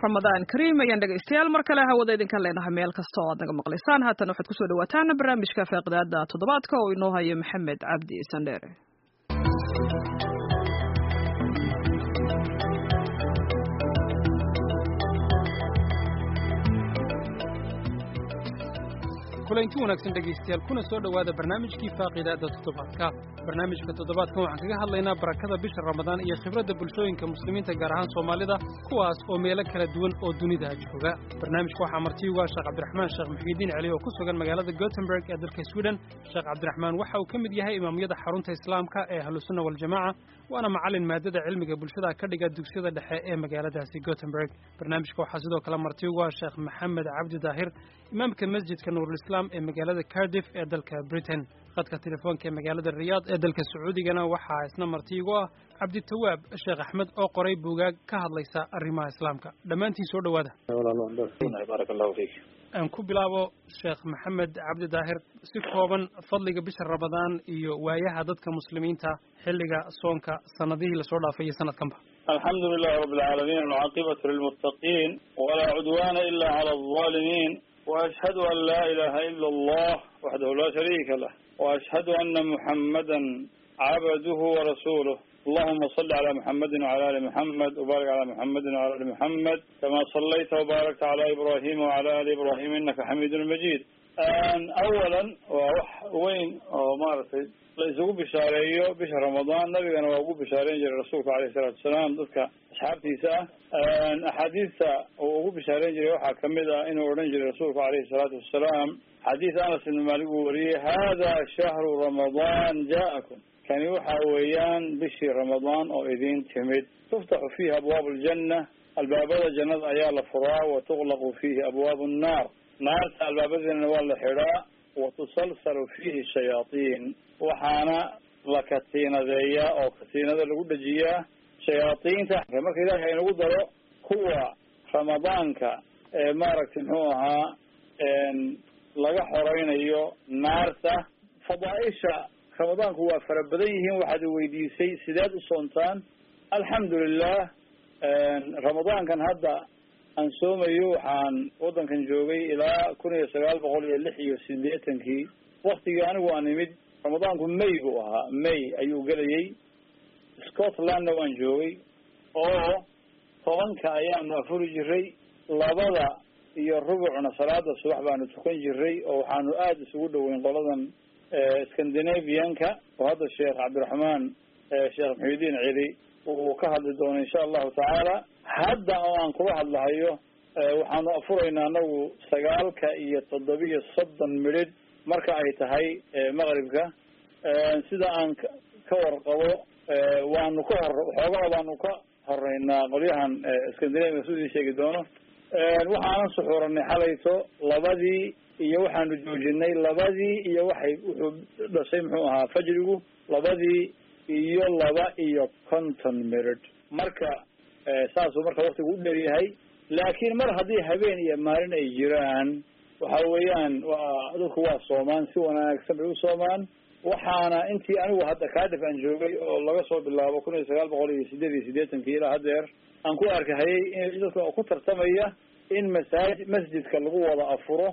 ramadaan kariim ayaan dhegaystayaal mar kale hawada idinka leenahay meel kasta oo aad naga maqlaysaan haatan waxaad kusoo dhawaataan barnaamijka feeqdaada toddobaadka oo inoo hayo maxamed cabdi sandheere kulanti wanaagsan dhegaystayaal kuna soo dhowaada barnaamijkii faaqidaada toddobaadka barnaamijka toddobaadkan waxaan kaga hadlaynaa barakada bisha ramadaan iyo khibradda bulshooyinka muslimiinta gaar ahaan soomaalida kuwaas oo meelo kala duwan oo dunida jooga barnaamijka waxaa marti uga sheekh cabdiraxmaan sheekh muxiidiin celi oo ku sugan magaalada gotemburg ee dalka sweden sheekh cabdiraxmaan waxa uu ka mid yahay imaamyada xarunta islaamka ee ahlusunna waljamaaca waana macallin maadada cilmiga bulshada ka dhiga dugsiyada dhexe ee magaaladaasi gotemburg barnaamijka waxaa sidoo kale marti uga sheekh maxamed cabdi daahir imaamka masjidka nuurulislaam ee magaalada cardiff ee dalka britain khadka telefoonka ee magaalada riyaad ee dalka sacuudigana waxaa isna marti igu ah cabditawaab sheekh axmed oo qoray buugaag ka hadlaysa arrimaha islaamka dhammaantiin soo dhowaada barak allahu fiik aan ku bilaabo sheekh maxamed cabdi daahir si kooban fadliga bisha ramadaan iyo waayaha dadka muslimiinta xilliga soonka sanadihii lasoo dhaafay iyo sanadkanba alxamdu lilahi rabi alcaalamiin alcaaqibatu lilmuttaqiin walaa cudwana ila cala alظaalimiin وأشهد أن لا إله إلا الله وحده لا شريك له وأشهد أن محمدا عبده ورسوله اللهم صل على محمد وعلى آل محمد وبارك على محمد وعلى آل محمد كما صليت وباركت على إبراهيم وعلى آل إبراهيم إنك حميد مجيد أولا وين maaragtay la isugu bishaareeyo bisha ramadaan nabigana waa ugu bishaareyn jiray rasuulka alayh salaatu wasalaam dadka asxaabtiisa ah axaadiista uu ugu bishaareyn jiray waxaa kamid ah inuu odhan jiray rasuulku alayhi salaatu wasalaam xadiis anas ibn maalik uu wariyey hada shahru ramadaan ja'akum kani waxa weeyaan bishii ramadaan oo idin timid tuftaxu fiihi abwaabu aljanna albaabada jannada ayaa la furaa wa tuqlaqu fiihi abwaabu nnaar naarta albaabadeena waa la xidhaa wa tusalsalu fiihi shayaatiin waxaana la katiinadeeyaa oo katiinada lagu dhejiyaa shayaadiinta marka ilaahay inagu daro kuwa ramadaanka ee maaragtay muxuu ahaa laga xoreynayo naarta fadaaisha ramadaanku waa fara badan yihiin waxaad weydiisay sideed u soontaan alxamdu lilah ramadaankan hadda aan soomayo waxaan waddankan joogay ilaa kun iyo sagaal boqol iyo lix iyo sideetankii waktigii anigu aan imid ramadaanku may buu ahaa may ayuu gelayay scotlandna waan joogay oo tobanka ayaanu afuri jiray labada iyo rubucna salaada subax baanu tukan jiray oo waxaanu aada isugu dhoweyn qoladan scandinavianka oo hadda sheekh cabdiraxmaan sheekh muxiudiin celi uu ka hadli doono insha allahu tacaala hadda oo aan kula hadlahayo waxaanu afuraynaa anagu sagaalka iyo toddobiyo soddon midhidh marka ay tahay maqribka sida aan ka warqabo waanu ka hor xoogaa baanu ka horeynaa qolyahan scandinavia sidii sheegi doono waxaanan suxuuranay xalayto labadii iyo waxaanu joojinay labadii iyo waxay wuxuu dhashay muxuu ahaa fajrigu labadii iyo laba iyo conton midhidh marka saasuu marka waktigu u dheryahay laakiin mar haddii habeen iyo maalin ay jiraan waxa weeyaan waa dadku waa soomaan si wanaagsan bay u soomaan waxaana intii anigu hadda kaadif aan joogay oo laga soo bilaabo kun iyo sagaal boqol iyo sideed iyo siddeetankii ilaa haddeer aan ku arkahayay in dadka ku tartamaya in masaaj masjidka lagu wada afuro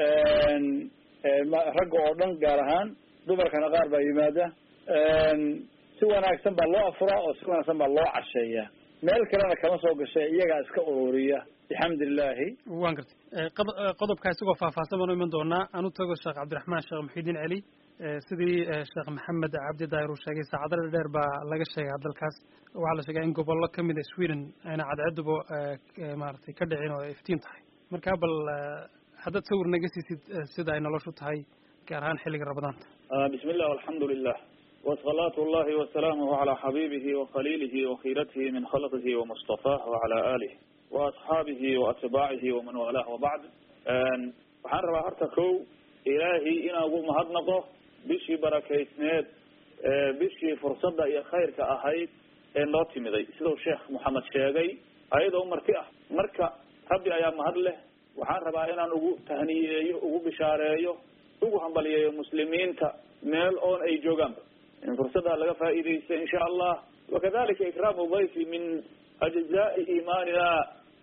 ragga oo dhan gaar ahaan dumarkana qaar baa yimaada si wanaagsan baa loo afuraa oo si wanaagsan baa loo casheeyaa meel kalena kama soo gashay iyagaa iska ururiya bixamdi illaahi waan gartay qodobkaa isagoo faahfaahsan baanu iman doonaa aan u tago sheekh cabdiraxmaan sheekh muxiidiin celi sidii sheekh maxamed cabdi daahir uu sheegay saacadada dheer baa laga sheegaa dalkaas waxaa la sheegaa in gobollo kamid a sweden ayna cadceeduba maaragtay ka dhicin oo ay iftiin tahay marka bal haddaad sawir naga siisid sida ay noloshu tahay gaar ahaan xilliga ramadaanta bismi illah alxamdu lilah وصلاة الله وسلامه على حبيبه وخليله وخيرته من خلقه ومصطفاه وعلى آله وأصحابه وأتباعه ومن والاه وبعد waxaan rabaa horta kow ilaahay inaan ugu mahadnaqo bishii barakeysneed bishii fursadda iyo khayrka ahayd ee noo timiday sidau sheekh moxamed sheegay ayadoo marti ah marka rabbi ayaa mahad leh waxaan rabaa inaan ugu tahniyeeyo ugu bishaareeyo ugu hambaliyeeyo muslimiinta meel oon ay joogaanba in fursaddaa laga faa'iidaysta insha allah wakadalika ikraamu dayfi min ajzaai iimaanina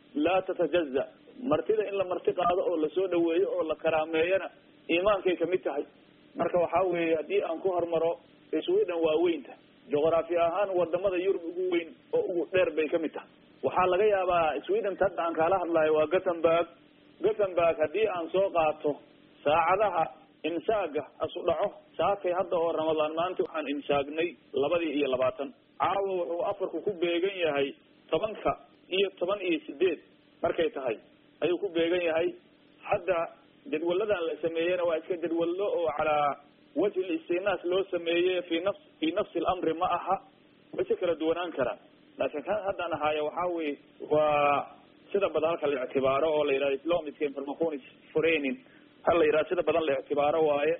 laa tatajaza martida in la marti qaado oo lasoo dhaweeyo oo la karaameeyana iimaankay kamid tahay marka waxaa weeye haddii aan ku hormaro sweden waa weynta juqraafi ahaan wadamada yurub ugu weyn oo ugu dheer bay kamid tahay waxaa laga yaabaa sweden hadda aan kaala hadlayo waa gothenburg gothenburg haddii aan soo qaato saacadaha imsaaga asu dhaco saakay hadda oo ramadaan maanta waxaan imsaagnay labadii iyo labaatan caawa wuxuu afarku ku beegan yahay tobanka iyo toban iyo sideed markay tahay ayuu ku beegan yahay hadda jadwaladan la sameeyena waa iska jadwallo oo calaa wajhi istinaas loo sameeye fi nafs fi nafsi alamri ma aha way si kala duwanaan karaan laakiin kan haddaan ahaayo waxaa weye waa sida badan halka la ictibaaro oo la yidhahdo islamiska informaconis forenin hal la yidhahdo sida badan la ictibaaro waaye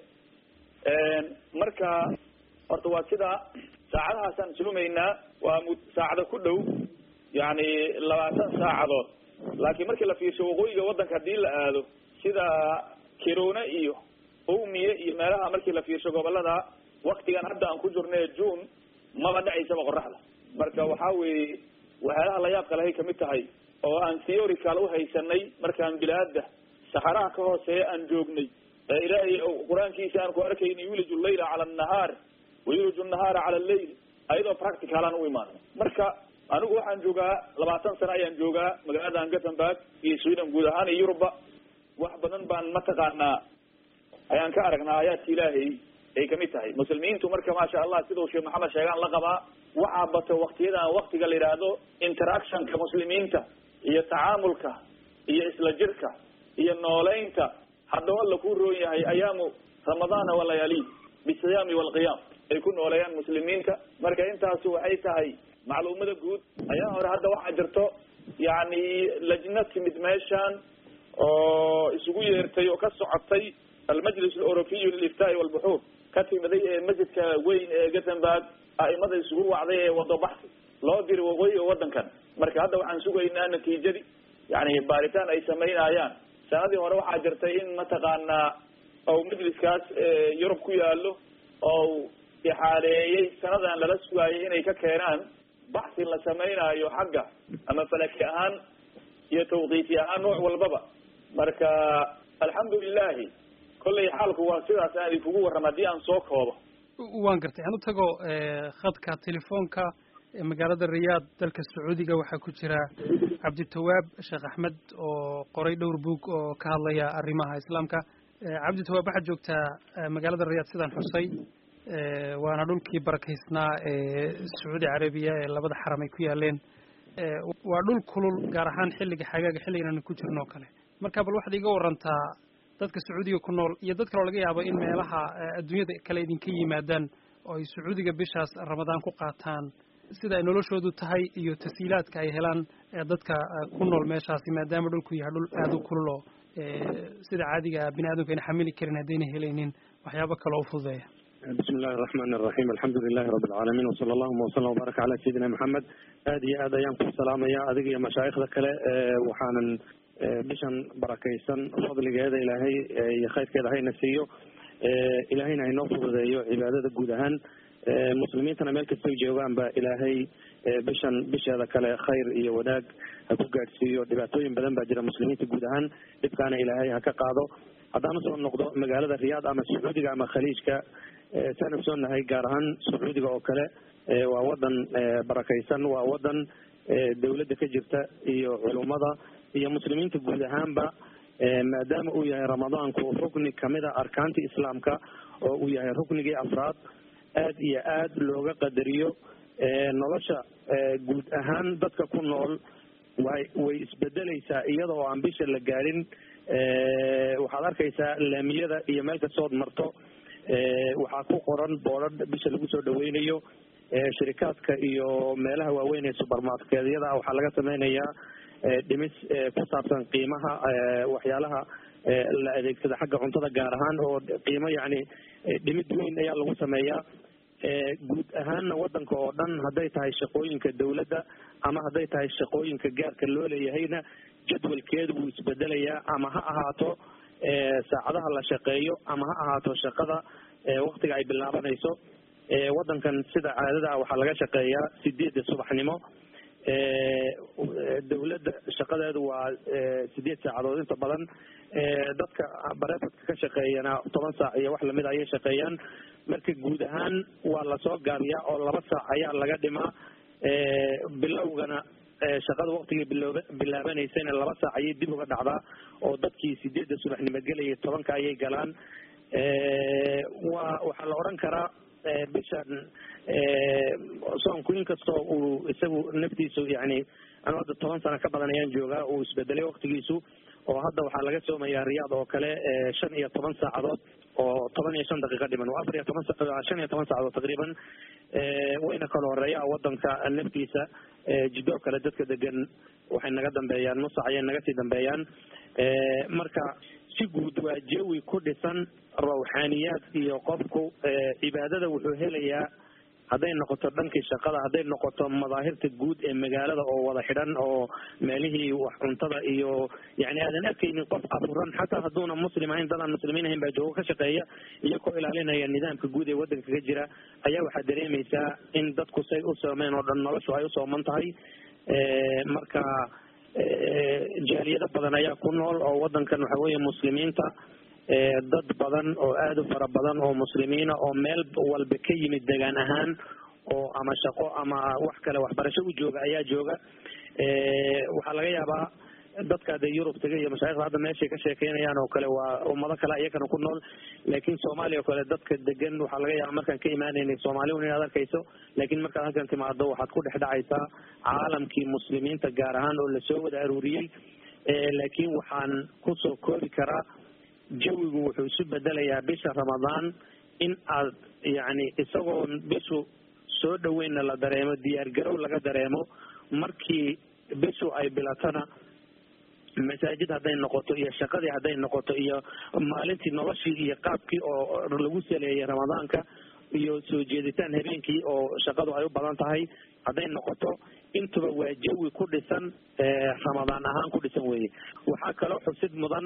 marka horta waa sidaa saacadahaasaan sulumaynaa waa mu saacado ku dhow yani labaatan saacadood laakiin markii la fiirsho waqooyiga waddanka hadii la aado sida kirone iyo owmiye iyo meelaha markii la fiirsho gobolada waktigan hadda aan ku jirna june maba dhacaysaba qoraxda marka waxaa weeye waxyaalaha layaabka lahay kamid tahay oo aan theorical uhaysanay markaan bilaada saxaraha ka hooseeya aan joognay ee ilaahay qur-aankiisa aan ku arkayna yuliju llayla cala annahaar wayuliju nahaara cala alleyl ayadoo practical aan u imaano marka anigu waxaan joogaa labaatan sano ayaan joogaa magaaladan gothenburg iyo sweden guud ahaan iyo yuruba wax badan baan mataqaanaa ayaan ka aragnaa aayaadka ilaahay ay kamid tahay muslimiintu marka maasha allah sidau sheekh maxamed sheegaan la qabaa waxaa bato waktiyadan waktiga la yidhaahdo interactionka muslimiinta iyo tacaamulka iyo isla jirka iyo nooleynta haddaba la ku roon yahay ayaamu ramadaana walayaaliid bisiyaami walqiyaam ay ku nooleeyaan muslimiinta marka intaasu waxay tahay macluumada guud ayaa hore hadda waxaa jirto yani lajna timid meeshan oo isugu yeertay oo ka socotay almajlis aleurobiyu liliftaai walbuxuur ka timiday ee masjidka weyn ee gothenburg a'imada isugu wacday ee wado baxsi loo diri waqooyiga waddankan marka hadda waxaan sugaynaa natiijadii yani baaritaan ay samaynayaan sanadii hore waxaa jirtay in mataqaanaa ou majliskaas yurub ku yaalo oo ixaaleeyey sanadan lala sugaayay inay ka keenaan baxsi la samaynayo xagga ama falaki ahaan iyo tawqiiti ahaan nooc walbaba marka alxamdulilahi kollay xaalku waa sidaas aan idinkugu warrama haddii aan soo koobo waan gartay aan u tago khadka telefoonka magaalada riyaad dalka sacuudiga waxaa ku jira cabditawaab sheekh axmed oo qoray dhowr buug oo ka hadlaya arrimaha islaamka cabditawaab waxaad joogtaa magaalada riyaad sidaan xusay waana dhulkii barakaysnaa ee sacuudi carabiya ee labada xaram ay ku yaaleen waa dhul kulul gaar ahaan xilliga xagaaga xilligan aanu ku jirno o kale marka bal waxaad iga warantaa dadka sacuudiga ku nool iyo dad kaloo laga yaabo in meelaha adduunyada kale idinka yimaadaan oo ay sacuudiga bishaas ramadaan ku qaataan sida ay noloshoodu tahay iyo tasiilaadka ay helaan dadka ku nool meeshaasi maadaama dhulku yahay dhul aada u kulul oo sida caadiga bini aadamka ayna xamili karin haddayna helaynin waxyaabo kale oo fududeeya bismi illahi araxmaan araxiim alxamdu lilahi rabi alcaalamiin wasala allahuma wasalam wabaaraka cala sayidina maxamed aada iyo aad ayaan ku salaamaya adiga iyo mashaayikhda kale waxaanan bishan barakaysan fadligeeda ilaahay iyo khayrkeeda hayna siiyo ilaahayna haynoo fududeeyo cibaadada guud ahaan muslimiintana meel kastay joogaanba ilaahay bishan bisheeda kale khayr iyo wanaag ha ku gaadhsiiyo dhibaatooyin badan baa jira muslimiinta guud ahaan dhibkaana ilaahay ha ka qaado haddaan usoo noqdo magaalada riyaad ama sacuudiga ama khaliijka saan ogsoonahay gaar ahaan sacuudiga oo kale waa wadan barakaysan waa wadan dawladda ka jirta iyo culummada iyo muslimiinta guud ahaanba maadaama uu yahay ramadaanku rukni kamida arkaantii islaamka oo uu yahay ruknigii afraad aad iyo aad looga qadariyo nolosha guud ahaan dadka ku nool way way isbedeleysaa iyada oo aan bisha la gaadhin waxaad arkaysaa laamiyada iyo meel kastood marto waxaa ku qoran boodhadh bisha lagu soo dhaweynayo shirikaadka iyo meelaha waaweyn ee subermarketyada waxaa laga sameynayaa dhimis ku saabsan qiimaha waxyaalaha la adeegsada xagga cuntada gaar ahaan oo qiimo yacni dhimid weyn ayaa lagu sameeyaa guud ahaanna wadanka oo dhan hadday tahay shaqooyinka dawladda ama hadday tahay shaqooyinka gaarka loo leeyahayna jadwalkeedu wuu isbedelayaa ama ha ahaato saacadaha la shaqeeyo ama ha ahaato shaqada waktiga ay bilaabanayso wadankan sida caadada ah waxaa laga shaqeeyaa sideedda subaxnimo dawladda shaqadeedu waa sideed saacadood inta badan dadka bareefadka ka shaqeeyana toban saac iyo wax lamid ayay shaqeeyaan marka guud ahaan waa lasoo gaabiyaa oo laba saac ayaa laga dhimaa bilowgana shaqada waktigii biloob bilaabanaysayna laba saac ayay dib uga dhacdaa oo dadkii sideedda subaxnimo gelaya tobanka ayay galaan wa waxaa la odhan karaa bishan soonku inkastoo uu isagu naftiisu yani anu hadda toban sano ka badan ayaan joogaa uu isbedelay waktigiisu oo hadda waxaa laga soomayaa riyaad oo kale shan iyo toban saacadood oo toban iyo shan daqiiqa dhiman waa afar iyo toban shan iyo toban saacadood taqriiban wayna kala horeeya wadanka naftiisa jidoo kale dadka degan waxay naga dambeeyaan nusac ayay naga sii dambeeyaan marka si guud waa jawi ku dhisan rawxaaniyaad iyo qofku cibaadada wuxuu helayaa hadday noqoto dhankii shaqada hadday noqoto madaahirta guud ee magaalada oo wada xidhan oo meelihii wax cuntada iyo yani aadan arkaynin qof afuran xataa hadduuna muslim ahayn dadaan muslimiin ahayn baa joogo ka shaqeeya iyagoo ilaalinaya nidaamka guud ee wadanka ka jira ayaa waxaa dareemaysaa in dadku say u soomeen oo dhan noloshu ay u sooman tahay marka jaaliyado badan ayaa ku nool oo wadankan waxa weeye muslimiinta dad badan oo aada u fara badan oo muslimiina oo meel walba ka yimid degaan ahaan oo ama shaqo ama wax kale waxbarasho u jooga ayaa jooga waxaa laga yaabaa dadka dee yurub taga iyo mashaaikhda hadda meeshay ka sheekeynayaan oo kale waa ummado kale iyakana ku nool laakiin soomaaliya oo kale dadka degan waxaa laga yaaba markaan ka imaanaynay soomaaliun inaad arkayso laakiin markaad halkan timaado waxaad ku dhex dhacaysaa caalamkii muslimiinta gaar ahaan oo lasoo wada aruuriyey laakiin waxaan kusoo koobi karaa jawigu wuxuu isu bedelayaa bisha ramadaan in aad yani isagoo bishu soo dhaweynna la dareemo diyaargarow laga dareemo markii bishu ay bilatana masaajid hadday noqoto iyo shaqadii hadday noqoto iyo maalintii noloshii iyo qaabkii oo lagu saleeyay ramadaanka iyo soo jeeditaan habeenkii oo shaqadu ay u badan tahay hadday noqoto intuba waa jawi ku dhisan ramadaan ahaan ku dhisan weye waxaa kaloo xusid mudan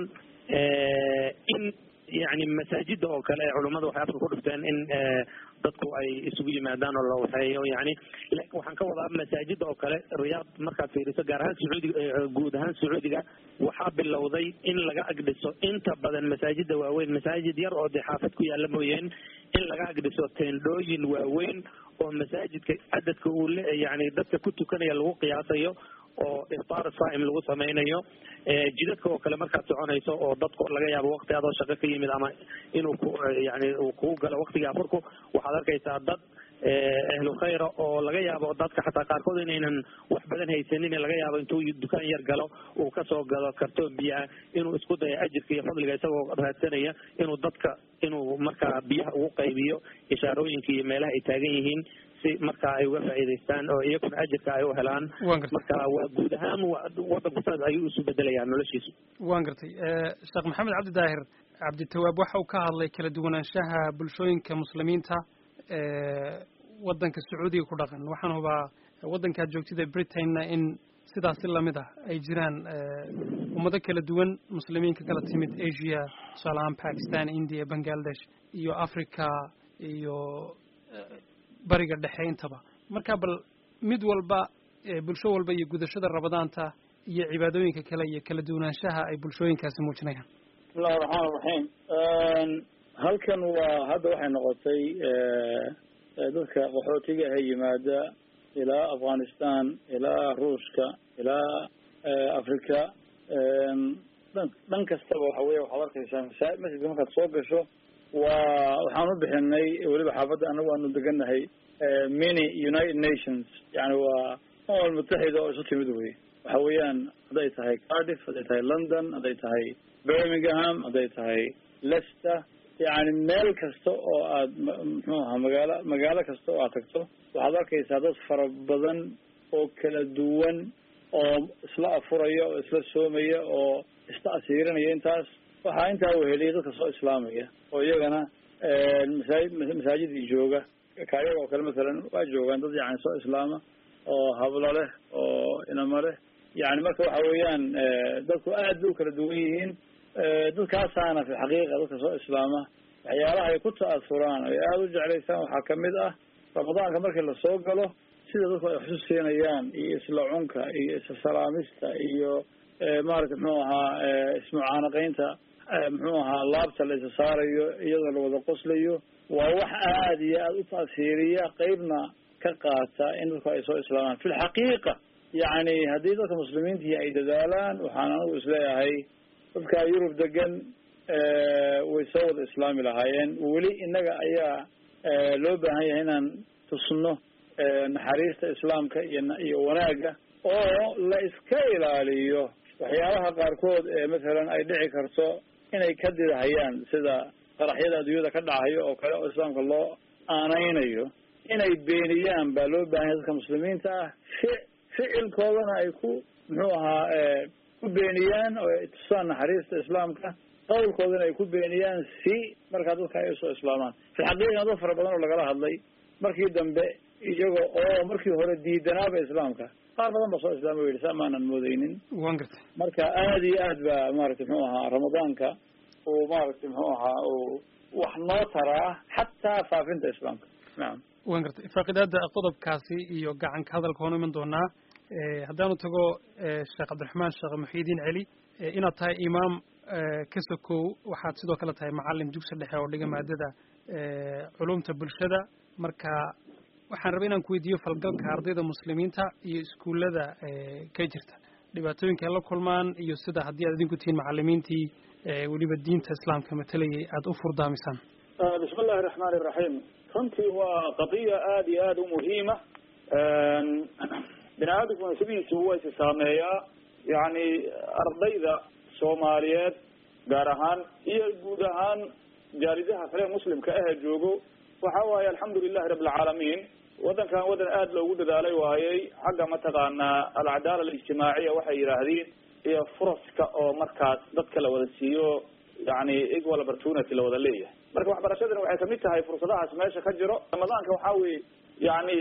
in yani masaajida oo kale culummada waxay afka ku dhifteen in dadku ay isugu yimaadaan oo la waxeeyo yani waxaan ka wadaa masaajida oo kale riyaad markaad fiiriso gaar ahaan sacuudiga guud ahaan sacuudiga waxaa bilowday in laga agdhiso inta badan masaajida waaweyn masaajid yar oo dee xaafad ku yaalla mooyeen in laga agdhiso teendhooyin waaweyn oo masaajidka cadadka uu le yani dadka ku tukanaya lagu qiyaasayo oo iftaar saa'im lagu samaynayo jidadka oo kale markaad soconayso oo dadku laga yaabo wakti adoo shaqo ka yimid ama inuu ku yani uu kugu galo waktiga afurku waxaad arkaysaa dad ahlu khayra oo laga yaabo dadka xataa qaarkood inaynan wax badan haysanin laga yaabo intuu dukaan yar galo uu kasoo galo kartoon biyaha inuu isku dayo ajirka iyo fadliga isagoo raadsanaya inuu dadka inuu markaa biyaha ugu qaybiyo ishaarooyinka iyo meelaha ay taagan yihiin si markaa ay uga faa'iidaystaan oo iyaguna ajirka ay u helaan marka waa guud ahaan wadanku saas ayuu isu bedelayaa noloshiisu waan gartay sheekh maxamed cabdi daahir cabditawaab waxa uu ka hadlay kala duwanaanshaha bulshooyinka muslimiinta wadanka sacuudiga ku dhaqan waxaan hubaa waddankaad joogtida britainna in sidaasi lamid ah ay jiraan ummado kala duwan muslimiin ka kala timid asia tusaale ahaan pakistan india bangladesh iyo africa iyo bariga dhexe intaba marka bal mid walba bulsho walba iyo gudashada ramadaanta iyo cibaadooyinka kale iyo kala duwanaanshaha ay bulshooyinkaasi muujinayaan bismillahi raxmaan raxiim halkan waa hadda waxay noqotay dadka qaxootiga ah yimaada ilaa afghanistan ilaa ruushka ilaa africa dhan dhan kastaba waxa weya waxaad arkaysaa masa masjidka markaad soo gasho waa waxaan u bixinay weliba xaafadda anagu aanu degannahay mini united nations yani waa umam mutaxida oo isu timid wey waxa weeyaan hadday tahay cardiff hadday tahay london hadday tahay birmingham hadday tahay leicester yani meel kasta oo aad muxuu ahaa magaalo magaalo kasta oo aad tagto waxaad arkaysaa dad fara badan oo kala duwan oo isla afuraya oo isla soomaya oo isla asiirinaya intaas waxaa intaa weheliya dadka soo islaamaya oo iyagana masaajid masaajidii jooga kaayaga oo kale masalan waa joogaan dad yani soo islaama oo hablo leh oo inamo leh yani marka waxa weeyaan dadku aad bay u kala duwan yihiin dadkaasaana fi xaqiiqa dadka soo islaama waxyaalaha ay ku ta'asuraan ay aada u jeclaysaan waxaa kamid ah ramadaanka markii lasoo galo sida dadku ay xusu siinayaan iyo isla cunka iyo isla salaamista iyo maaragtay muxuu ahaa ismucaanaqaynta muxuu ahaa laabta la isa saarayo iyadoo la wada qoslayo waa wax aada iyo aada u taasiiriya qeybna ka qaata in dadku ay soo islaamaan fi lxaqiiqa yacni haddii dadka muslimiintii ay dadaalaan waxaan anigu isleeyahay dadka yurub degan way soo wada islaami lahaayeen weli innaga ayaa loo baahan yahay inaan tusno naxariista islaamka iyo iyo wanaagga oo la iska ilaaliyo waxyaabaha qaarkood ee masalan ay dhici karto inay ka didahayaan sida qaraxyada adduunyada ka dhacayo oo kale oo islaamka loo aaneynayo inay beeniyaan baa loo baahan yahay dadka muslimiinta ah fi ficilkoodana ay ku muxuu ahaa ku beeniyaan oo ay tusaan naxariista islaamka qawlkoodana ay ku beeniyaan si markaa dadka ay usoo islaamaan fi xaqiiqana dad fara badan oo lagala hadlay markii dambe iyaga oo markii hore diidanaaba islaamka qaar badan ba soo islaama o yidhi saa maanan moodeynin wan gartay marka aada iyo aad ba maaragtay muxuu ahaa ramadaanka uu maaragtay muxuu ahaa uu wax noo taraa xataa faafinta islaamka nacam wan gartay faaqidaada qodobkaasi iyo gacanka hadalka waanu iman doonaa haddaanu tago sheekh cabdiraxmaan sheekh muxiidiin celi inaad tahay imaam ka sokow waxaad sidoo kale tahay macalin dugsi dhexe oo dhiga maadada culumta bulshada marka waxaan rabay inaan ku weydiiyo falgalka ardayda muslimiinta iyo iskuullada ka jirta dhibaatooyinka ay la kulmaan iyo sida haddii aad idinku tihiin macalimiintii weliba diinta islaamka matalayay aada u furdaamisaan bismi illahi raxmaani iraxiim runtii waa qadiya aada iyo aada u muhiima bini aadamkuna sidiisu waa isi saameeyaa yacni ardayda soomaaliyeed gaar ahaan iyo guud ahaan jaalidaha kale muslimka ahee joogo waxa waaye alxamdu lilahi rabi alcaalamiin waddankan waddan aada loogu dadaalay waayey xagga mataqaanaa alcadaala alijtimaaciya waxay yidhaahdeen iyo furaska oo markaas dadka la wada siiyo yani equal opportunity la wada leeyahay marka waxbarashadani waxay kamid tahay fursadahaas meesha ka jiro ramadaanka waxaa weye yani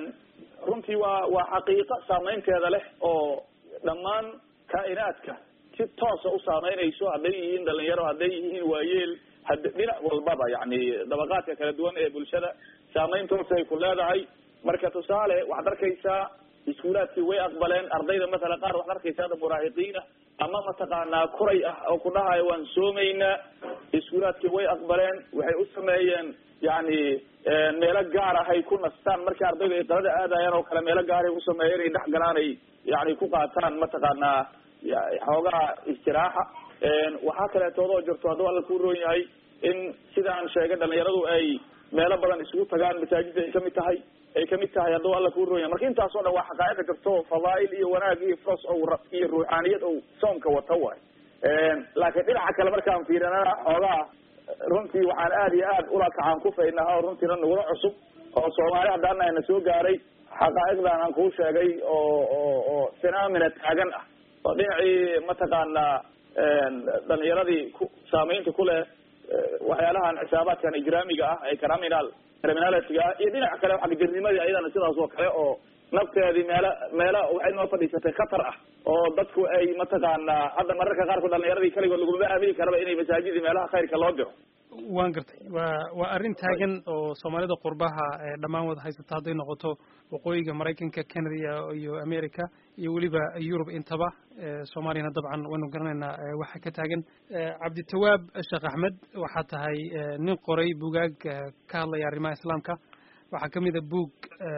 runtii waa waa xaqiiqo saameynteeda leh oo dhammaan kaa'inaadka si toosa u saameynayso hadday yihiin dhalinyaro hadday yihiin waayeel had dhinac walbaba yani dabaqaadka kala duwan ee bulshada saameyn toosa ay ku leedahay marka tusaale waxaad arkaysaa iskuulaadkii way aqbaleen ardayda matala qaar waxaad arkaysaa ada muraahiqiina ama mataqaanaa kuray ah oo ku dhahayo waan soomaynaa iskuulaadkii way aqbaleen waxay u sameeyeen yani meelo gaar ah ay ku nastaan markii ardaydu ay qalada aadayaan oo kale meelo gaaray u sameeyeen ay dhex galaan ay yani ku qaataan mataqaanaa xoogaha istiraaxa waxaa kaleetoodoo jirto hadduu alla ku roon yahay in sidaan sheegay dhalinyaradu ay meelo badan isugu tagaan masaajidda ay kamid tahay ay kamid tahay hadduu alla ku roon yahay marka intaas oo dhan waa xaqaa'iqa jirto fadaa'il iyo wanaag iyo fros o iyo ruuxaaniyad ou soomka wata waay laakiin dhinaca kale markaan fiirinana xoogaa runtii waxaan aada iyo aad ula kacaan kufaynaha oo runtiina nagula cusub oo soomaali haddaana ayna soo gaaray xaqaa'iqdan aan kuu sheegay oo oo oo phenomena taagan ah oo dhinacii mataqaanaa dhalinyaradii ku saameynta ku leh waxyaalahan xisaabaadkan ijraamiga ah ee criminal criminalitiga ah iyo dhinaca kale xagjarnimadii ayadana sidaas oo kale oo nafteedii meelo meelo waxay noo fadhiisatay khatar ah oo dadku ay mataqaanaa hadda mararka qaarkood dhalinyaradii kaligood laguma aamini karaba inay masaajidii meelaha khayrka loo diro waan gartay waa waa arrin taagan oo soomaalida qurbaha dhammaan wada haysata hadday noqoto waqooyiga maraykanka canada iyo america iyo weliba yurub intaba soomaaliyana dabcan waynu garanaynaa waxa ka taagan cabditawaab sheekh axmed waxaa tahay nin qoray bugaag ka hadlaya arrimaha islaamka waxaa kamid a buug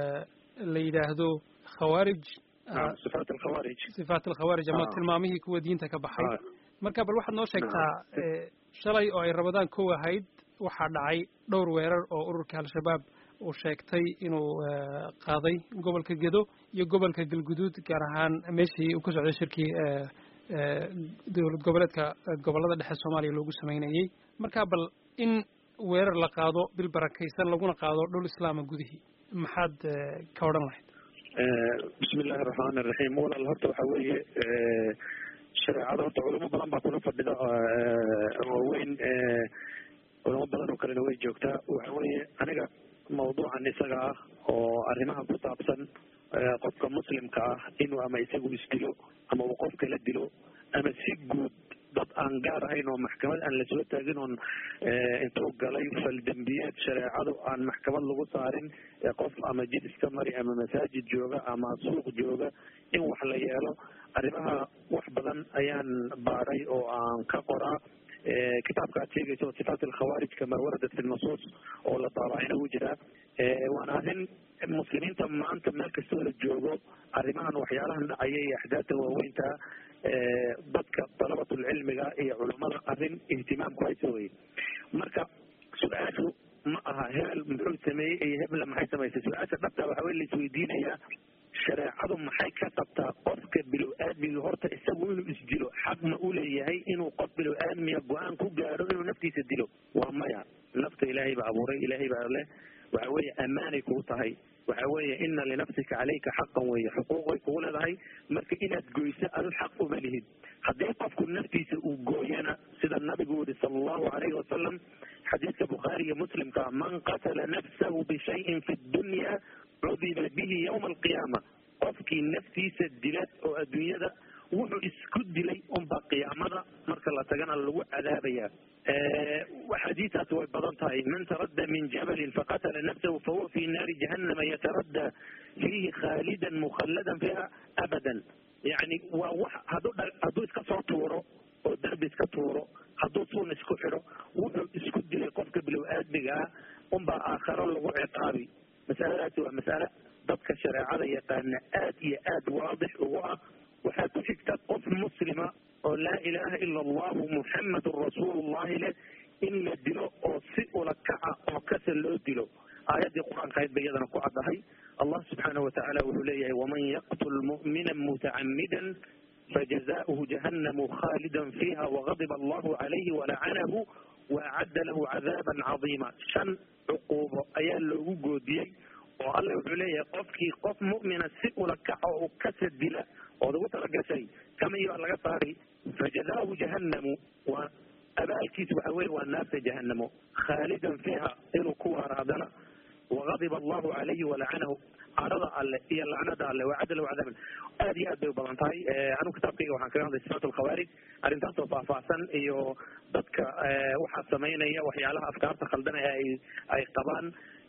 la yidhaahdo khawaarij sifaat alkhawaarij sifaat alkhawaarij ama tilmaamihii kuwa diinta ka baxay marka bal waxaad noo sheegtaa shalay oo ay rabadaan kow ahayd waxaa dhacay dhowr weerar oo ururka al-shabaab uu sheegtay inuu qaaday gobolka gedo iyo gobolka galguduud gaar ahaan meeshii uu ka socday shirkii dowlad goboleedka gobollada dhexe soomaaliya loogu sameynayey marka bal in weerar la qaado bil barakaysan laguna qaado dhul islaama gudihii maxaad ka odhan lahayd bismi illahi araxmaan iraxiim walaal horta waxa weeye shareecada horta culamo badan baa kula fadhida waaweyn culamo badan oo kalena way joogtaa waxa weeye aniga mawduucan isaga ah oo arrimaha ku saabsan qofka muslimka ah inuu ama isagu isdilo ama uu qof kala dilo ama si guud dad aan aan gaar ahayn oo maxkamad aan lasoo taagin oon intuu galay faldembiyeed shareecadu aan maxkamad lagu saarin qof ama jid iska mari ama masaajid jooga ama suuq jooga in wax la yeelo arrimaha wax badan ayaan baaray oo aan ka qoraa kitaabka aad sheegayso sifaat alkhawaarij kama waradat fi nusuus oo la daabacayna u jiraa waana arrin muslimiinta maanta meel kastoo la joogo arrimahan waxyaalahan dhacaya iyo axdaadta waaweynta dadka dalabatulcilmiga iyo culummada arrin ihtimaamku haysa weye marka su-aashu ma aha hebel muxuu sameeyey iyo hebla maxay samaysay su-aasha dhabta waxa wey la isweydiinayaa shareecadu maxay ka qabtaa qofka bilow-aadmiga horta isagu inuu isdilo xaq ma u leeyahay inuu qof bilow-aadmiga go-aan ku gaadho inuu naftiisa dilo waa maya nafta ilaahay baa abuuray ilaahay baa leh waxa weeye ammaanay kugu tahay waxa weeye ina linafsika caleyka xaqan weeye xuquuqay kugu leedahay marka inaad goyso adu xaq uma lihid haddii qofku naftiisa uu gooyana sida nabigu yihi sala allahu alayhi wasalam xadiidka bukhaari iyo muslimka man qatala nafsahu bishayin fi dunya cudiba bihi yawma alqiyaama qofkii naftiisa dila oo adduunyada wuxuu isku dilay unbaa qiyaamada marka la tagana lagu cadaabaya xadiistaas way badan tahay man taradda min jabalin faqatala nafsahu fahuwa fi naari jahannama yataradda fiihi khaalidan mukhalladan fiha abadan yani waa wax hadduu hadduu iska soo tuuro oo derbi iska tuuro hadduu suun isku xidho wuxuu isku dilay qofka bilow aadmiga ah unbaa aakharo lagu ciqaabi masaladaasi waa masale dadka shareecada yaqaana aad iyo aad waadix ugu ah waxaa ku xigta qof muslima oo laa ilaaha ila allahu muxamadun rasuulullahi leh in la dilo oo si ula kaca oo kasa loo dilo aayaddii qur-aanka ayd ba iyadana ku caddahay allah subxaanahu watacaala wuxuu leeyahay waman yaqtul mu'mina mutacamidan fajazauhu jahannamu khalidan fiiha wagadiba allahu calayhi walacanahu waacadda lahu cadaaban cadiima shan cuquubo ayaa loogu goodiyey oo alla wuxuu leeyahay qofkii qof mu'mina si ula kaco u kasa dila ood ugu talagashay kamay baa laga saari fajazaahu jahannamu waa abaalkiisa waxa weye waa naarta jahanamo khaalidan fiiha inuu ku waaraadana wagadiba allahu calayhi walacanahu carada alle iyo lacnada alle wacadda lahu cadaaban aad iyo aad bay u badan tahay anigu kitaabkayga waxaan kaga hadlay sifaat alkhawaarij arrintaasoo faahfaahsan iyo dadka waxaa samaynaya waxyaalaha afkaarta khaldan ee ay ay qabaan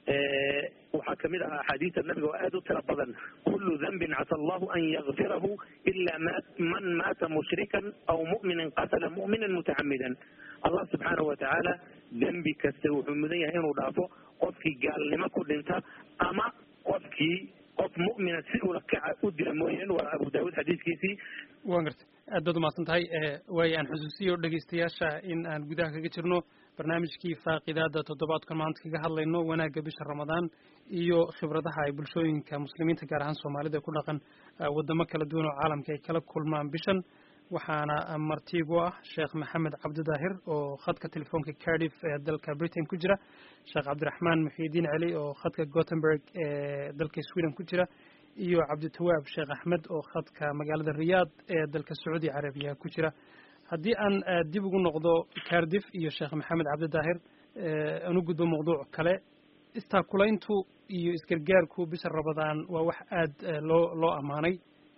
waxaa kamid ahaa axaadiista nabiga oo aad u tira badan kulu dambin casa allahu an yakfirahu ila man maata mushrikan aw mu'minan qatala mu'minan mutacamidan allah subxaanahu watacaala dembi kasta wuxuu mudan yahay inuu dhaafo qofkii gaalnimo ku dhinta ama qofkii qof mu'mina si ula kaca u dila mooyeen waa abu daawud xadiiskiisii waan gartay aad baad umahadsan tahay waayo aan xusuusiyo dhegaystayaasha in aan gudaha kaga jirno barnaamijkii faaqidaada toddobaadkan maanta kaga hadlayno wanaagga bisha ramadaan iyo khibradaha ay bulshooyinka muslimiinta gaar ahaan soomaalida ku dhaqan wadamo kala duwan oo caalamka ay kala kulmaan bishan waxaana martiigu ah sheekh maxamed cabdidaahir oo khadka telefoonka cardiff ee dalka britain ku jira sheekh cabdiraxmaan muxiidiin celi oo khadka gothenburg ee dalka sweden ku jira iyo cabditawaab sheekh axmed oo khadka magaalada riyaad ee dalka sacuudi carabiya ku jira haddii aan dib ugu noqdo cardiff iyo sheekh maxamed cabdidaahir aan u gudbo mawduuc kale istaakulayntu iyo isgargaarku bisha ramadaan waa wax aad loo loo ammaanay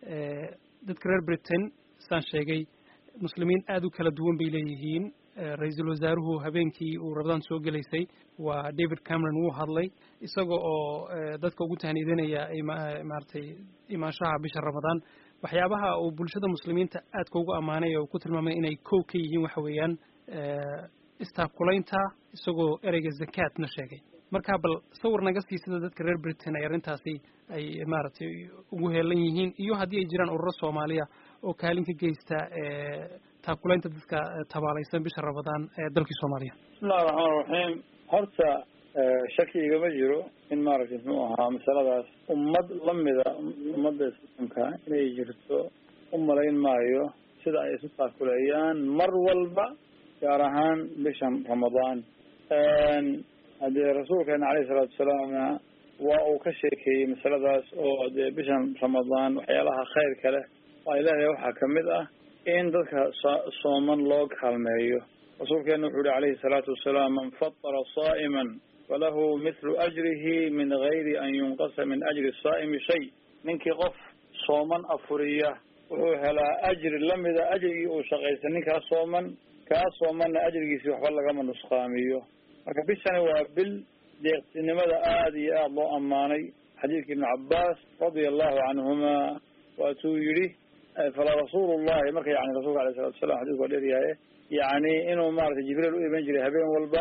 dadka reer britain saan sheegay muslimiin aad u kala duwan bay leeyihiin ra-iisul wasaaruhu habeenkii uu ramadaan soo gelaysay waa david cameron wuu hadlay isaga oo dadka ugu tahniidinaya maaragtay imaanshaha bisha ramadaan waxyaabaha uu bulshada muslimiinta aadka ugu ammaanay oo ku tilmaamay inay kow ka yihiin waxa weeyaan istaakulaynta isagoo ereyga zakaatna sheegay marka bal sawir naga sii sida dadka reer britain ay arrintaasi ay maaragtay ugu heelan yihiin iyo haddii ay jiraan ururo soomaaliya oo kaalin ka geysta taakulaynta dadka tabaalaysan bisha ramadaan ee dalkii soomaaliya bismillahi raxmaan raxiim horta shaki igama jiro in maaragtay muxuu ahaa masaladaas ummad lamida ummadda islaamka inay jirto u malayn maayo sida ay isu taakuleeyaan mar walba gaar ahaan bishan ramadaan haddee rasuulkeena alayhi salaatu wasalaamna waa uu ka sheekeeyey masaladaas oo dee bishan ramadaan waxyaalaha khayrka leh waa ilaahay waxaa kamid ah in dadka sooman loo kaalmeeyo rasuulkeena wuxuu yihi alayhi salaatu wasalaam man fatara saa'iman falahu mithlu ajrihi min gayri an yunqasa min ajri saa'imi shay ninkii qof sooman afuriya wuxuu helaa ajri lamida ajrigii uu shaqaystay ninkaa sooman kaa soomanna ajrigiisii waxba lagama nusqaamiyo marka bishani waa bil deeqsinimada aada iyo aada loo ammaanay xadiidka ibnu cabbaas radia allahu canhuma waatuu yidhi falaa rasuulu llahi marka yani rasulka alayh salatu salam xadidku waa dheeryahaye yani inuu maratay jibriil u iman jiray habeen walba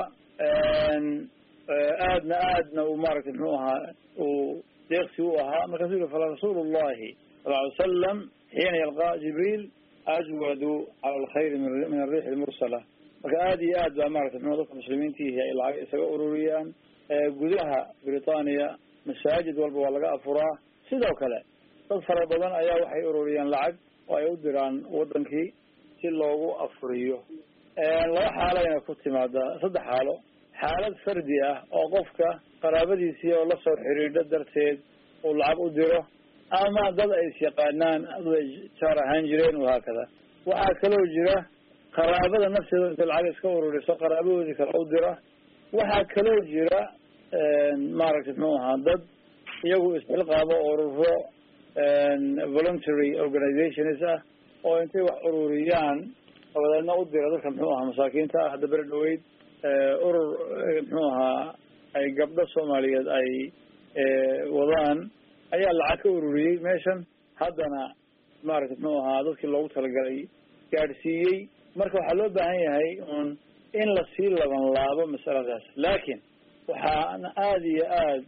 aadna aadna uu maratay muxuu ahaa uu deeqsi u ahaa markaasuu yihi falaa rasuulu llahi sala ly salam xiina yalqa jibriil ajwadu cala alkhayri min ariixi lmursala marka aada iyo aad baa maratay mxu dadka muslimiintiihi ay lacag isaga ururiyaan gudaha britania masaajid walba waa laga afuraa sidoo kale dad fara badan ayaa waxay ururiyaan lacag oo ay u diraan wadankii si loogu afuriyo laba xaalayna ku timaadaa saddex xaalo xaalad fardi ah oo qofka qaraabadiisii oo lasoo xiriidho darteed uu lacag u diro ama dad ay is yaqaanaan dad ay jaar ahaan jireen wahaakada waxaa kaloo jira qaraabada nafteeda intay lacag iska ururiso qaraabadoodii kale u dira waxaa kaloo jira maaragtay muxuu ahaa dad iyagu isxilqaabo ururo voluntary organizations ah oo intay wax ururiyaan dabadeedna u dira dadka muxuu ahaa masaakiinta ah hadda beri dhaweyd urur muxuu ahaa ay gabdho soomaaliyeed ay wadaan ayaa lacag ka ururiyey meeshan haddana maaragtay muxuu ahaa dadkii loogu talagalay gaadhsiiyey marka waxaa loo baahan yahay un in lasii laban laabo masaladaas laakiin waxaana aada iyo aada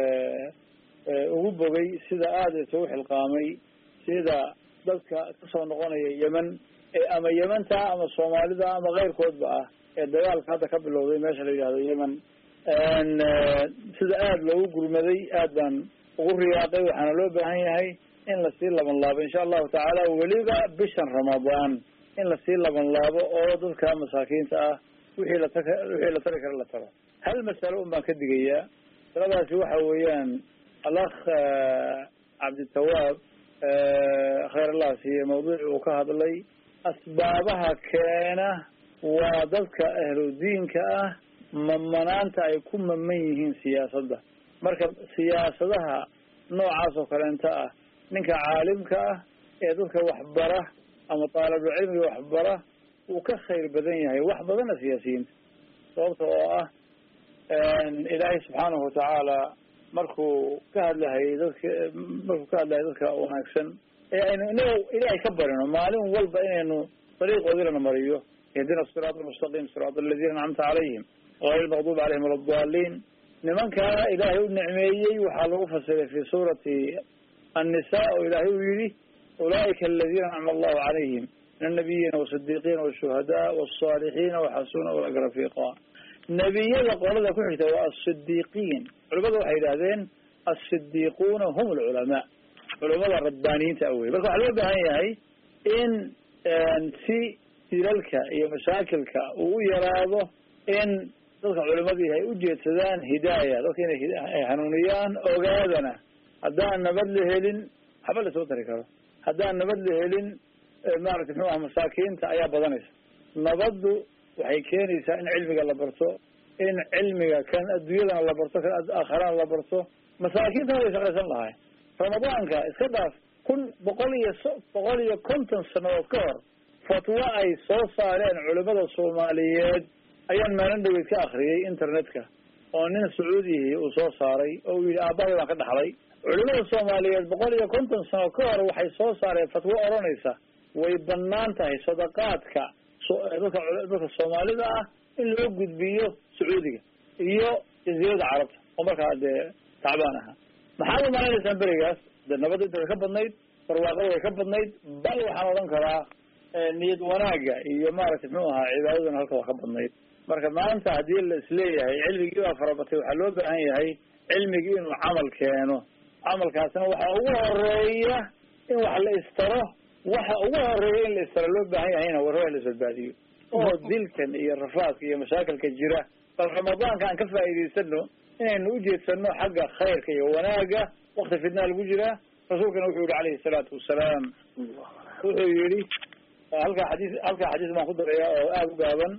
ugu bogay sida aada isugu xilqaamay sida dadka kasoo noqonaya yemen ama yementa ama soomaalida ama keyrkoodba ah ee dagaalka hadda ka bilowday meesha la yidhahdo yemen sida aada loogu gurmaday aad baan ugu riyaaqay waxaana loo baahan yahay in lasii laban laabo insha allahu tacaala weliba bishan ramadaan in lasii laban laabo oo dadka masaakiinta ah wixii lat wixii la tari kara la taro hal masalo un baan ka digayaa masaladaasi waxa weeyaan alakh cabditawaab khayr allah siiye mawduuci uu ka hadlay asbaabaha keena waa dadka ahludiinka ah mamanaanta ay ku maman yihiin siyaasadda marka siyaasadaha noocaas oo kaleenta ah ninka caalimka ah ee dadka waxbara ama taalibulcilmiga waxbara wuu ka khayr badan yahay wax badana siyaasiyiinta sababta oo ah ilaahay subxaanahu watacaala markuu ka hadlahayay dadka markuu ka hadlahayay dadka wanaagsan ee aynu inaga ilaahay ka barino maalin walba inaynu dariiqoodilana mariyo ihdina siraat almustaqim siraat aladiina ancamta calayhim gayr lmaqduub calayhim wala daliin nimankaa ilaahay u nicmeeyey waxaa lagu fasiray fi suurati annisa oo ilaahay uu yihi ulaa'ika aladiina ancama allahu calayhim min annabiyiina wasidiiqiina washuhadaa wasaalixiina waxasuna ulaka rafiiqa nebiyada qolada ku xigta waa asidiiqiin culimada waxay yidhahdeen asidiiquuna hum alculamaa culamada rabbaaniyiinta awey marka waxaa loo baahan yahay in si dilalka iyo mashaakilka uu u yaraado in dadka culimadii ay ujeedsadaan hidaaya dadka inay hanuuniyaan ogaadana haddaan nabad la helin waxba lasoo tari karo haddaan nabad la helin maaragtay muxuu aha masaakiinta ayaa badanaysa nabaddu waxay keenaysaa in cilmiga la barto in cilmiga kan adduunyadana la barto kan aakharana la barto masaakiintana way shaqaysan lahay ramadaanka iska dhaaf kun boqol iyo so boqol iyo konton sanadood ka hor fatwo ay soo saareen culimada soomaaliyeed ayaan maalin dhaweyd ka akriyay internetka oo nin sacuudihi uu soo saaray oo uu yidhi aabbahay baan ka dhaxlay culimada soomaaliyeed boqol iyo konton sano ka hor waxay soo saareen fatwo odhanaysa way banaan tahay sadaqaadka dadka dadka soomaalida ah in loo gudbiyo sacuudiga iyo jaziirada carabta oo markaa dee tacbaan ahaa maxaad u maleynaysaan berigaas de nabadda inta way ka badnayd barwaaqada way ka badnayd bal waxaan odhan karaa niyad wanaaga iyo maaragtay muxuu ahaa cibaadadana halka waa ka badnayd marka maanta haddii la isleeyahay cilmigii baa farabatay waxaa loo baahan yahay cilmigii inuu camal keeno camalkaasna waxaa ugu horeeya in wax la istaro waxa ugu horeeya in la istaro loo baahan yahayna warraa la isbadbaadiyo oo dilkan iyo rafaadka iyo mashaakilka jira bal ramadaanka aan ka faa'iidaysano inaynu ujeedsano xagga khayrka iyo wanaaga wakti fidnaa lagu jiraa rasuulkana wuxuu yihi calayhi salaatu wasalaam wuxuu yihi halkaa xadiis halkaa xadiis baan ku daraya oo aada u gaaban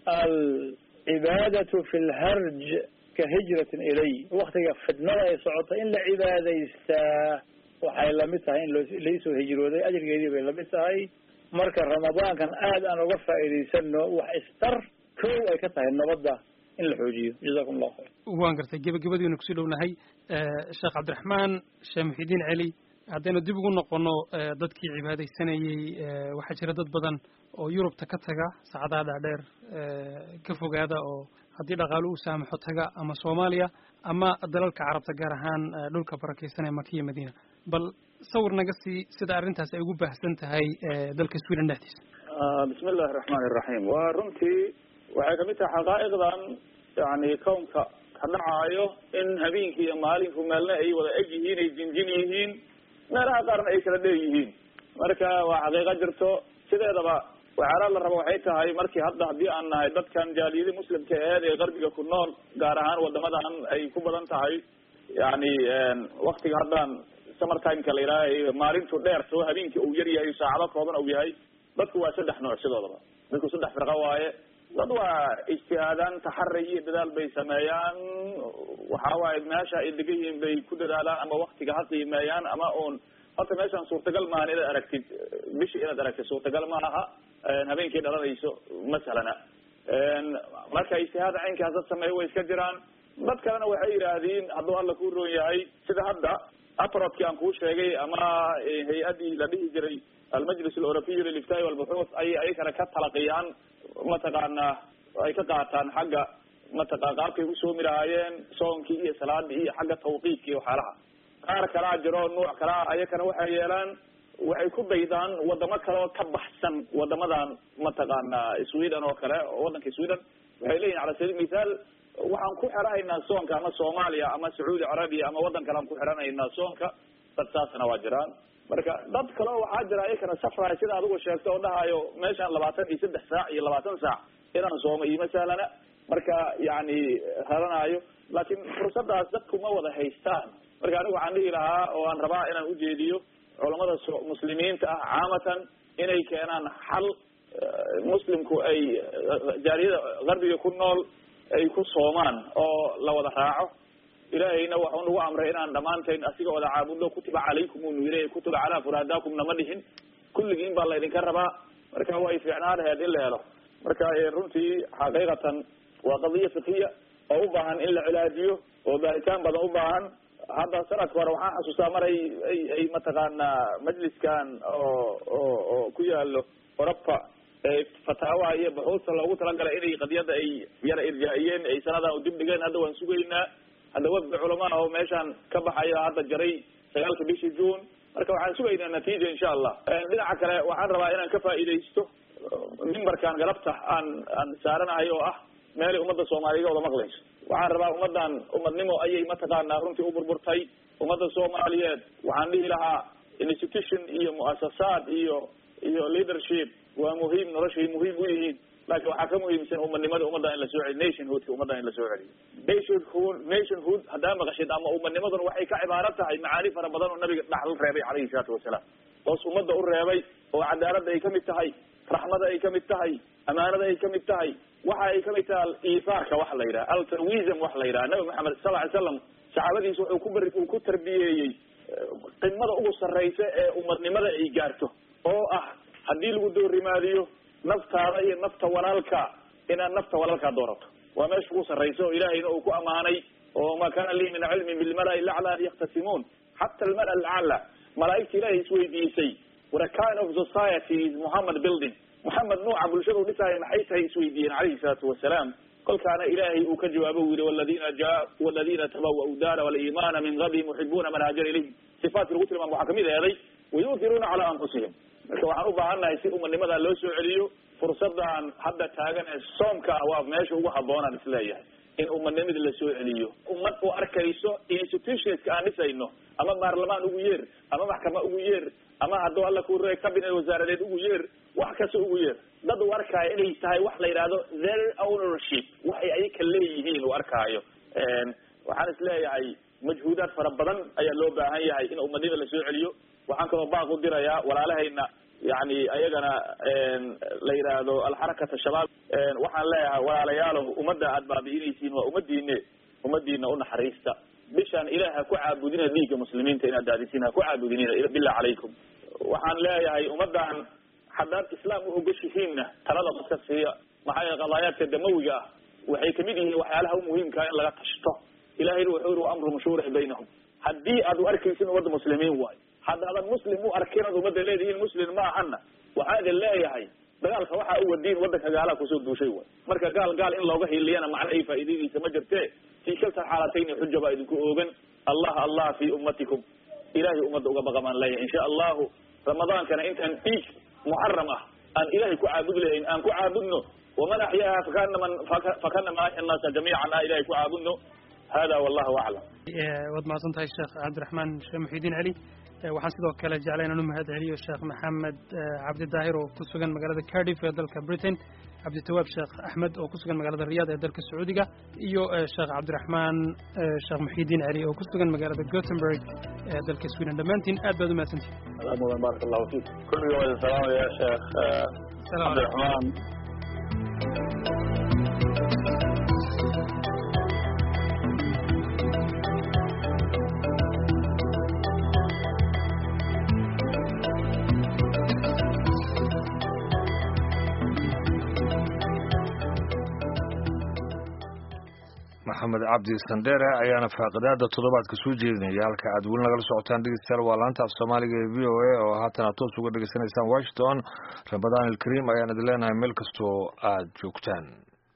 alcibaadatu fi lharj ka hijratin ilay waktiga fidnada ay socota in la cibaadaystaa waxay lamid tahay in loo laisoo hijrooday ajrigeedii bay lamid tahay marka ramadaankan aad aan uga faa'iidaysano wax istar kow ay ka tahay nabadda in la xoojiyo jazakum allahu khayr waan gartay gebagabadiina kusii dhownahay sheekh cabdiraxmaan sheekh muxidiin celi haddaynu dib ugu noqono dadkii cibaadaysanayey waxaa jira dad badan oo yurubta ka taga saacadaha dhaadheer ka fogaada oo haddii dhaqaalo u saamaxo taga ama soomaaliya ama dalalka carabta gaar ahaan dhulka barakeysanaya makiya madiina bal sawir naga sii sida arrintaas ay ugu baahsan tahay dalka sweden dhexdiisa bismi illahi raxmaani iraxiim waa runtii waxay kamid tahay xaqaa'iqdan yani kownka ka dhacaayo in habeenkii iyo maalinku meelna ay wada eg yihiin ay jinjin yihiin meelaha qaarna ay kala dheer yihiin marka waa xaqiiqo jirto sideedaba waxyaalaha la rabo waxay tahay markii hadda haddii aan nahay dadkan jaaliyadi muslimka aheed ee qarbiga ku nool gaar ahaan wadamadan ay ku badan tahay yani waktiga haddaan summer timeka la yidhaaha maalintu dheer soo habeenkii uu yar yahay saacado kooban uu yahay dadku waa saddex nooc sidoodaba dadku saddex firqa waaye dad waa ijtihaadaan taxari iyo dadaal bay sameeyaan waxa waaye meesha ay degan yihiin bay ku dadaalaan ama waktiga ha qiimeeyaan ama un horta meeshaan suurtagal maahan inaad aragtid bishi inaad aragtid suurtagal ma aha habeenkii dhalanayso masalana marka ijtihaad caynkaas dad sameeya way iska jiraan dad kalena waxay yidhaahdeen hadduu alla ku roon yahay sida hadda aprodkii aan kuu sheegay ama hay-adii la dhihi jiray almajlis aleurobiy liliftaai walbuxuuth ayay ayakana ka talaqiyaan mataqaana ay ka qaataan xagga mataqa qaabkay u soomi lahaayeen soonkii iyo salaadii iyo xagga tawqiidka iyo waxyaalaha qaar kalaa jiro nuuc kalaa ayakana waxay yeelaan waxay ku daydaan wadamo kale oo ka baxsan wadamadan mataqaana sweden oo kale wadanka sweden waxay leeyihin cala sabiil mithaal waxaan ku xiranaynaa soonka ama soomaaliya ama sacuudi carabiya ama wadan kale aan ku xiranaynaa soonka dad saasna waa jiraan marka dad kaleo waxaa jira ayakana safraay sida adigu sheegto oo dhahayo meeshaan labaatan iyo saddex saac iyo labaatan saac inaan soomo ioma sahlana marka yani raranaayo laakiin fursadaas dadku ma wada haystaan marka anigu waxaan dhihi lahaa oo aan rabaa inaan ujeediyo culamada muslimiinta ah caamatan inay keenaan xal muslimku ay jaaliyada qarbiga ku nool ay ku soomaan oo la wada raaco ilaahayna waxuu nagu amray inaan dhammaantayn asiga wada caabudno kutiba calaykum unu yiri kutiba calaa furaadaakum nama dhihin kulligiin baa laydinka rabaa marka way fiicnaan laheed in la helo marka runtii xaqiiqatan waa qadiya fikiya oo u baahan in la cilaajiyo oo baaritaan badan u baahan hadda sanadka hore waxaan xasuustaa mar ay ay ay mataqaanaa majliskan oo oo oo ku yaalo oroba fataawaha iyo buxuusta loogu talagalay inay qadiyada ay yara irjaa-iyeen ay sanadan dib dhigeen hadda waan sugaynaa hadda wafdi culamaa oo meeshaan ka baxaya hadda jaray sagaalka bishii june marka waxaan sugaynaa natiija insha allah dhinaca kale waxaan rabaa inaan ka faa'iidaysto mimbarkan galabta aan aan saaranahay oo ah meelay ummadda soomaaliga wada maqlayso waxaan rabaa ummaddan umadnimo ayay mataqaanaa runtii u burburtay ummadda soomaaliyeed waxaan dhihi lahaa institution iyo muasasaad iyo iyo leadership waa muhiim noloshay muhiim u yihiin laakiin waxaa ka muhiimsan umadnimada ummadda in lasoo celiyo nationhoodka ummadda in lasoo celiyo nationhood nationhood haddaa maqashid ama umadnimaduna waxay ka cibaaro tahay macaani fara badan oo nabiga dhaxal reebay calayhi salaatu wasalaam hoos ummadda u reebay oo cadaaladda ay kamid tahay raxmada ay kamid tahay amaanada ay kamid tahay waxa ay kamid tahay iifaarka waxa la yidhaha altruism waxa la yidhaha nabi maxamed sal ly slam saxaabadiisa wuxuu ku bari uu ku tarbiyeeyey qimada ugu sarraysa ee umadnimada ay gaarto oo ah haddii lagu doorimaadiyo naftaada iyo nafta walaalka inaad nafta walaalkaa doorato waa meesha ugu sarraysa oo ilaahayna uu ku amaanay oo ma kana lii min cilmin bilmala lacla an yaktasimuun xata almala alacla malaa'igta ilahay isweydiisay what a kind of society is muhammad building muxamed nuuca bulshada u dhisaayo maxay tahay isweydiiyeen calayhi salaatu wasalaam kolkaana ilaahay uu ka jawaabo u yihi waladina ja waladina tabawa'u daara waliimaana min qablihim yuxibuuna man haajara ilayhim sifaadki lagu tilmaamo waxaa kamid eeday wayuutiruuna calaa anfusihim marka waxaan u baahannahay si umadnimadaa loo soo celiyo fursadan hadda taagan ee soomka ah waa meesha ugu habboonaan isleeyahay in umadnimada lasoo celiyo ummad u arkayso institutionska aan dhisayno ama baarlamaan ugu yeer ama maxkama ugu yeer ama hadduu alla ku re cabinet wasaaradeed ugu yeer wax kasta ugu yeer dad u arkaayo inay tahay wax la yidhaahdo their ownership waxay ayaka leeyihiin u arkaayo waxaan isleeyahay majhuudaad fara badan ayaa loo baahan yahay in umadnimada lasoo celiyo waxaan kaloo baaq u dirayaa walaalahayna yani ayagana la yidhaahdo alxarakata shabaab waxaan leeyahay walaalayaalow ummadda aad baabi'inaysiin waa ummadiine ummadiina unaxariista bishaan ilaah ha ku caabudina dhiigga muslimiinta inaad daadisiin ha ku caabudinina billah calaykum waxaan leeyahay ummaddan haddaad islaam u ogashihiinna talada dadka siiya maxaa yeele qadaayaadka damawiga ah waxay kamid yihiin waxyaalaha u muhiimkaa in laga tashto ilahayna wuxuu yiri wa amruhum shuura baynahum haddii aad u arkaysin ummadda muslimiin waayo haddaadan muslim u arkin ad ummadda leedihiin muslim ma ahana waxaa idin leeyahay dagaalka waxaa u wadiin waddanka gaalaha kusoo duushay waay marka gaal gaal in looga hiliyana macna ay faa'iidadiisa ma jirte fii kalta xaalatayni xuja baa idinku oogan allah allah fi ummatikum ilahay ummadda uga baqa baan leeyahay insha allahu ramadaankana intaan dhiig muxaram ah aan ilahay ku caabud lahayn aan ku caabudno waman axyaaha fakanama fakanama axya annaasa jamiican aan ilahay ku caabudno hada wallahu aclam waad mahadsan tahay sheekh cabdiraxmaan sheekh muxidiin celi waxaan sidoo kale jeclay inaan u mahad celiyo sheekh maxamed cabdi daahir oo ku sugan magaalada cardiff ee dalka britain cabditawaab sheekh axmed oo ku sugan magaalada riyaad ee dalka sacuudiga iyo sheekh cabdiraxmaan sheekh muxidiin celi oo ku sugan magaalada gothenburg ee dalka sweden dhammaantiin aad baad u mahadsantihin mudan baaraka allahu fiik kulliga waa idin salaamaya sheekh cabdiraxmaan maxamed cabdi sandheere ayaana faaqidaada toddobaadka soo jeedinaya halka aad weli nagala socotaan dhegeystayaal waa laanta af soomaaliga ee v o a oo haatan aad toos uga dhegeysanaysaan washington ramadaan ilkariim ayaan idin leenahay meel kastoo aad joogtaan